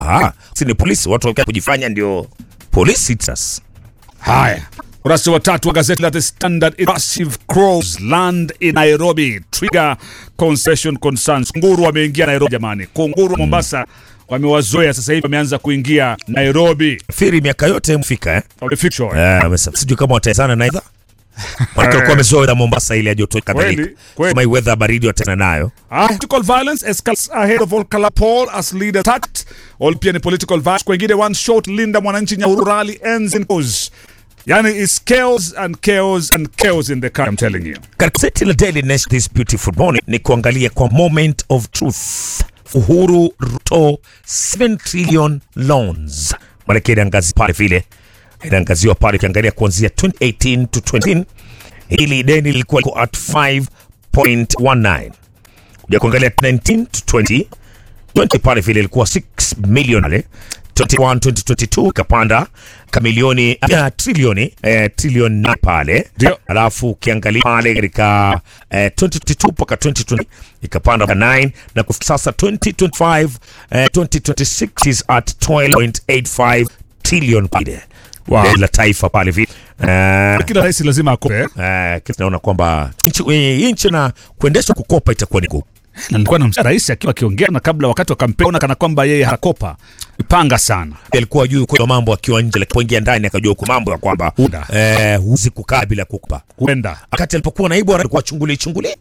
Ah, si ni polisi, watu wakia kujifanya ndio polisi sasa. Haya, ukurasa wa tatu wa gazeti la The Standard. Massive crows land in Nairobi trigger concession concerns. Kunguru wameingia Nairobi jamani, kunguru Mombasa wamewazoea sasa hivi, wameanza kuingia Nairobi, Firi miaka yote mfika eh? wamefichwa Eh, wamesa- sijui kama wataezana na idha Manake walikuwa wamezoea Mombasa ile ya joto kadhalika. Kweli, kweli. Kama hii weather baridi wataezana nayo. Ah, Political violence escalates ahead of Olkala Paul as leader attacked. All pia ni political violence. Kwengine one shot Linda Mwananchi Nyahururu rally ends in cause. Yani it's chaos and chaos and chaos in the country, I'm telling you. Katika gazeti la Daily Nation this beautiful morning ni kuangalia kwa moment of truth. Uhuru Ruto 7 trillion loans. Maanake inaangazia pale vile inaangaziwa pale ukiangalia kuanzia 2018 to 2020 hili deni lilikuwa liko at 5.19 kuja kuangalia 19 to 20 20 pale vile ilikuwa 6 million ale 21 2022 ikapanda kamilioni ya trilioni eh, trilioni na pale Ndio. alafu ukiangalia pale katika eh, 2022 mpaka 2020 ikapanda mpaka 9 na kufikia sasa 2025 eh, 2026 is at 12.85 trillion pale Wow. Deni la taifa pale vile eh, Kila rais lazima akope. eh, kitu naona kwamba nchi eh, nchi na kuendeshwa kukopa itakuwa ni ngumu Na nilikuwa na rais akiwa akiongea na kabla wakati wa kampeni ona kana kwamba yeye hatakopa. Ipanga sana. alikuwa juu kwa mambo akiwa nje, lakini poingia ndani akajua kwa mambo ya kwamba Uda. eh, huwezi kukaa bila kukupa. Huenda. Wakati alipokuwa naibu alikuwa chunguli chunguli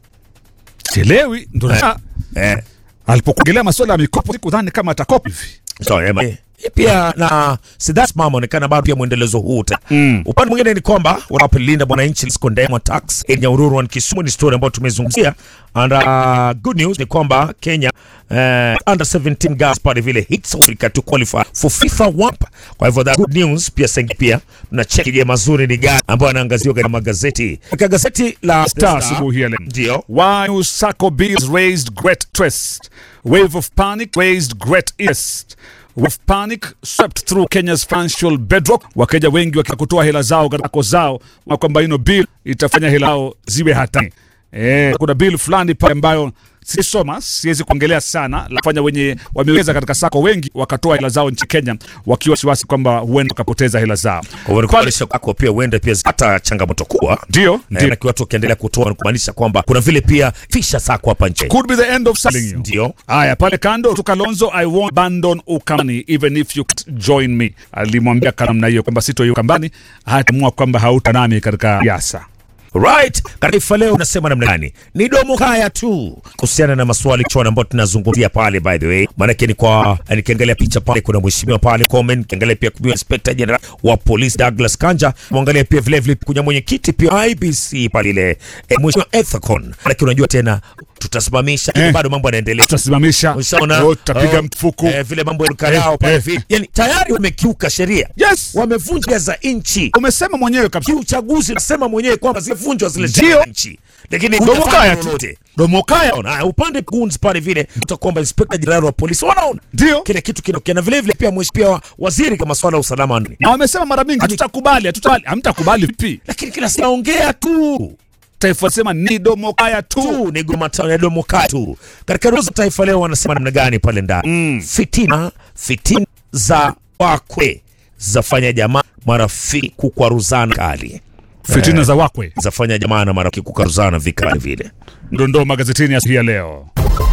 Sielewi ndo na eh, alipokuongelea masuala ya mikopo sikudhani kama atakopa hivi. so, eh, ma- eh, pia na Sidas mama onekana bado pia mwendelezo huu ta. Mm. Upande mwingine ni kwamba wanapolinda mwananchi condemn attacks in Nyahururu and Kisumu ni story ambayo tumezungumzia and uh, good news ni kwamba Kenya uh, under 17 girls pale vile hits Africa to qualify for FIFA World Cup. Kwa hivyo that good news pia sengi pia na cheki je mazuri ni gani ambayo anaangaziwa katika magazeti. Katika gazeti la Star asubuhi hii ya leo. ndio Why new Sacco bills raised great trust. Wave of panic raised great interest. Wave of panic swept through Kenya's financial bedrock. Wakenya wengi wakitaka kutoa hela zao katika sako zao, na kwamba ino bill itafanya hela zao ziwe hatari. Eh, kuna bill fulani pale ambayo sisoma, siwezi kuongelea sana, lafanya wenye wameweza katika sako wengi wakatoa hela zao nchi Kenya wakiwa wasiwasi kwamba huenda wakapoteza hela zao. kwa hivyo kuonyesha kwako pia uende pia hata changamoto kubwa Ndio, Eh, ndio. na watu wakiendelea kutoa kumaanisha kwamba kuna vile pia fisha zako hapa nje Could be the end of selling you. ndio Haya, pale kando tu Kalonzo, I won't abandon Ukambani even if you can't join me. Alimwambia kwa namna hiyo kwamba sito Ukambani, hatamua kwamba hauta nami katika siasa. Right, Taifa Leo unasema namna gani? Ni domo kaya tu kuhusiana na maswali chona ambayo tunazungumzia pale, by the way, maanake ni kwa nikiangalia picha pale, kuna mheshimiwa pale comment, nikiangalia pia kuna inspector general wa polisi Douglas Kanja, mwangalia pia vile vile kuna mwenyekiti pia IBC pale ile eh, mheshimiwa Ethicon, maanake unajua tena tutasimamisha Eh. bado mambo yanaendelea Tutasimamisha, Ushaona? oh, tutapiga Oh, mfuku. eh, vile mambo ya karao pale eh. vile, yani tayari wamekiuka sheria, Yes, wamevunja za nchi umesema mwenyewe kabisa. kiuchaguzi nasema mwenyewe kwamba zivunjwa zile Ndio. sheria za nchi, lakini Domo hujafanya kaya tu. lolote. Domo kaya. Unaona, upande guns pale vile utakwamba inspekta jenerali wa polisi wanaona Ndio. kile kitu kinatokea, na vile vile pia mheshimiwa waziri kama swala la usalama wa ndani, Na wamesema mara mingi hatutakubali, hatutakubali. Hamtakubali vipi? lakini kila siku naongea tu Taifa sema ni domo kaya tu. tu ni gomatano ya domo katu. Katika roza Taifa Leo wanasema namna gani pale ndani Mm. fitina fitina za wakwe zafanya jamaa marafiki kukwaruzana kali, Fitina za wakwe. zafanya jamaa na marafiki kukwaruzana vikali vile. Dondoo magazetini ya ya leo.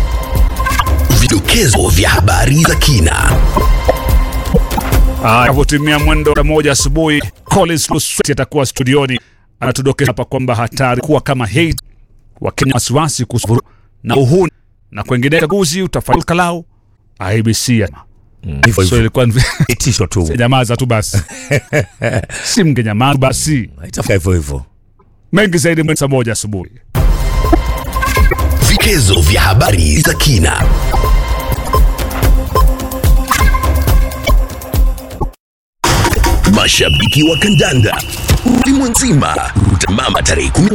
Vidokezo vya habari za kina. Avyotimia mwendo wa moja asubuhi, Collins Lusweti atakuwa studioni, anatudokeza hapa kwamba hatari kuwa kama Haiti, Wakenya wasiwasi kuhusu vurugu na uhuni na kwengine chaguzi utafanyika kalau IBC ya Hivyo so hivyo ilikuwa ni- itisho tu nyamaza tu basi, si mngenyamaza basi. itafika hivyo hivyo. Mengi zaidi mwendo saa moja asubuhi. Vidokezo vya habari za kina. Mashabiki wa kandanda ulimwengu nzima utamama tarehe 10